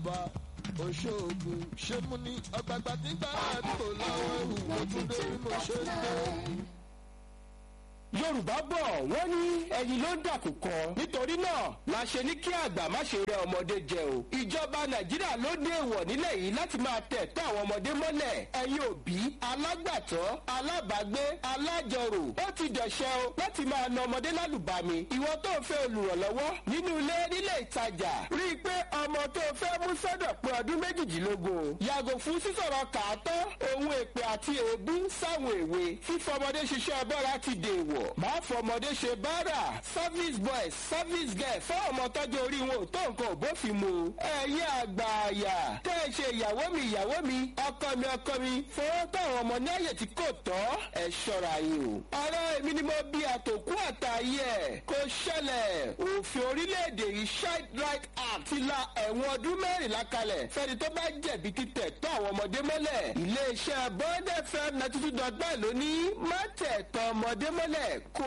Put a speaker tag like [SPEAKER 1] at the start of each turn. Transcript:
[SPEAKER 1] ọba oṣoògùn ṣé mú ní ọgbàgbà tí gbàrà àdúgbò láwọn ẹrù ojúdé bí mo ṣe ń dé.
[SPEAKER 2] yorùbá bọ̀ wọ́n ní ẹyin ló ń dàkú kan nítorí náà la ṣe ní kí àgbà má ṣe rẹ ọmọdé jẹ o ìjọba nàìjíríà ló dé èèwọ̀ nílẹ̀ yìí láti máa tẹ̀ tọ́ àwọn ọmọdé mọ́lẹ̀ ẹ̀yin òbí alágbàtọ́ alábàágbé alájọrò ó ti dẹ̀ṣẹ̀ o láti máa na ọmọdé lálùbami ìwọ tó ń fẹ́ olùrànlọ́wọ́ nínú ilé nílé ìtajà rí i pé ọmọ tó fẹ́ mú sọ́dọ̀ pé ọdún méjìdínlógún yàgò fún sísọ̀rọ̀ kàátọ́ ohun èpè àti èébú sáwọn èwe fífọmọdé ṣiṣẹ́ bọ́ra ti dèèwọ̀ máa fọmọdé ṣe báárà service boys service girl fún ọmọ tọ́jú orí wọn ò tó nǹkan òbófin mu ẹ̀yẹ àgbààyà tẹ́ ẹ ṣe ìyàwó mi ìyàwó mi ọkọ mi ọkọ mi fowó táwọn ọmọ ní àyè tí kò tọ́ ẹ ṣọ́ra yìí o. ọ̀rọ̀ èmi ni mo bí àtòkú àtàyè ẹ̀ kò ṣẹlẹ̀ òfin orílẹ̀-èdè yìí child right act ti la ẹ̀wọ̀n ọdún mẹ́rìnlá kalẹ̀ fẹ́ni tó bá jẹ̀bi títẹ̀ tọ́ àwọn ọmọdé mọ́lẹ̀ iléeṣẹ́ bond fm ninety two dot nine ló ní má tẹ̀ tọ́ ọmọdé mọ́lẹ̀ kó